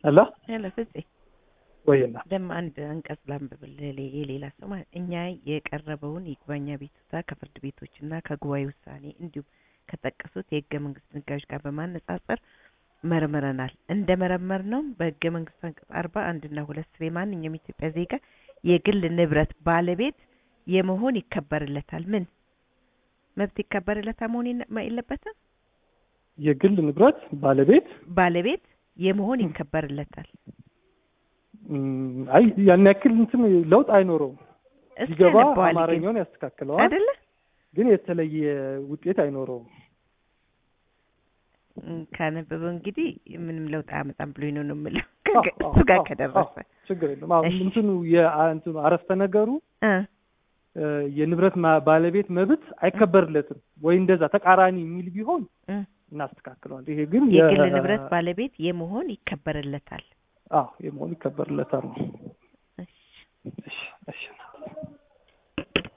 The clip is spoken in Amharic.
አላ ሄሎ ፍፄ ወይና ደግሞ አንድ አንቀጽ ላንብብልህ ሌ- የሌላ ሰው ማለት እኛ የቀረበውን ይግባኝ አቤቱታ ከፍርድ ቤቶችና ከጉባኤ ውሳኔ እንዲሁም ከጠቀሱት የህገ መንግስት ድንጋጌዎች ጋር በማነጻጸር መርምረናል። እንደ መረመር ነው በህገ መንግስት አንቀጽ አርባ አንድና ሁለት ስር የማንኛውም የኢትዮጵያ ዜጋ የግል ንብረት ባለቤት የመሆን ይከበርለታል። ምን መብት ይከበርለታል መሆን የለ- የለበትም? የግል ንብረት ባለቤት ባለቤት የመሆን ይከበርለታል። እም፣ አይ ያን ያክል እንትን ለውጥ አይኖረውም። እስኪ ሲገባ ያነበዋል ግን አማርኛውን ያስተካክለዋል፣ አይደለ? ግን የተለየ ውጤት አይኖረውም። እም፣ ካነበበው እንግዲህ ምንም ለውጥ አያመጣም ብሎኝ ነው ነው የምለው አዎ፣ ከ- አዎ፣ እሱ ጋር አዎ፣ ከደረሰ አዎ፣ ችግር የለም። አሁን እሺ። እንትኑ የአ- እንትኑ አረፍተ ነገሩ እ እ፣ የንብረት ማ- ባለቤት መብት አይከበርለትም ወይ እንደዛ ተቃራኒ የሚል ቢሆን እ እናስተካክለዋል። ይሄ ግን የግል የ- ንብረት ባለቤት የመሆን ይከበርለታል። አዎ የመሆን ይከበርለታል ነው።